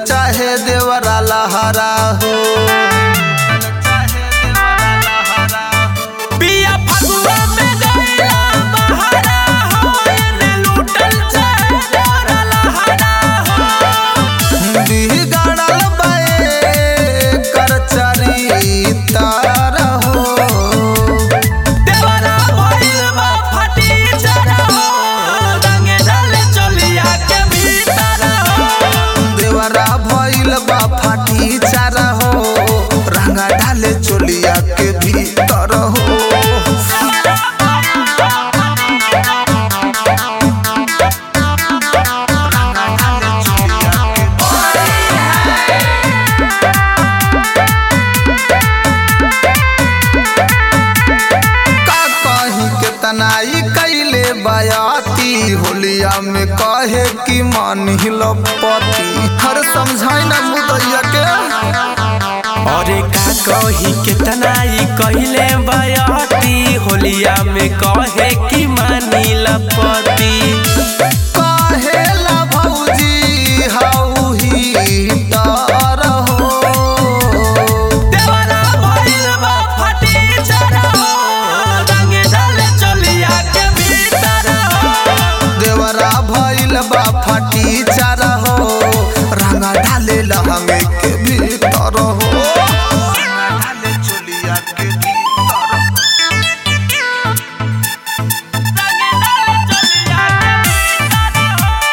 चाहे देवरा लहरा हो पिया फगुआ में गइला बहरा हो एने लूटल चाहे डोरा लहरा हो बिगड़ल बे कर चरितार हो देवरा भइल बा फटी जरा हो रंगे डाले चलिया के भीतर हो देवरा भइल बा फाटी चारा हो रंगा डाले चोलिया के भीतर हो का कहीं के तनाई कैले बयाती होलिया में कहे कि मन हिलपति हर समझाई ना मुदैया के अरे का कही केतना ई कहिले बयती होलिया में कहे कि मानी लपति कहेला भौजी हाउ ही तार हो देवरा भइल बा फटी जरा हो रंगे डाले चलिया के भीतर हो देवरा भइल बा फाटी चारा हो रंगा ढाले लहंगे के भीतर हो रंगा ढाले चोलिया के भीतर रंगे डाले चलिया के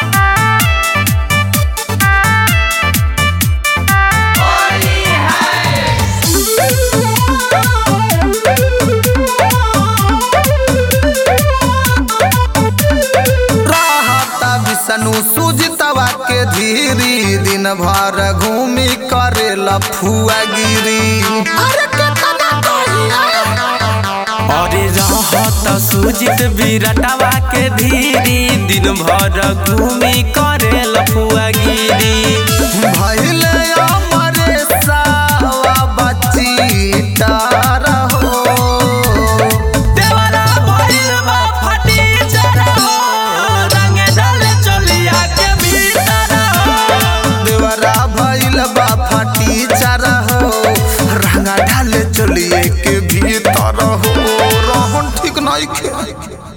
रहता विष्णु सुजितवा के धीरी दिन भर घूमी करेला फुआगिरी अरे केतना अरे रहत सुजित विरटवा के धीरी दिन भर घूमी करे लफुआगिरी भइले अमरे सावा बच्ची तार हो देवरा भइल बा फटी जरा हो रंगे डाले चलिया के भीतर हो देवरा भइल बा फाटी चारा हो रंगा ढाले चलिए के भीतर हो रहन ठीक नहीं खे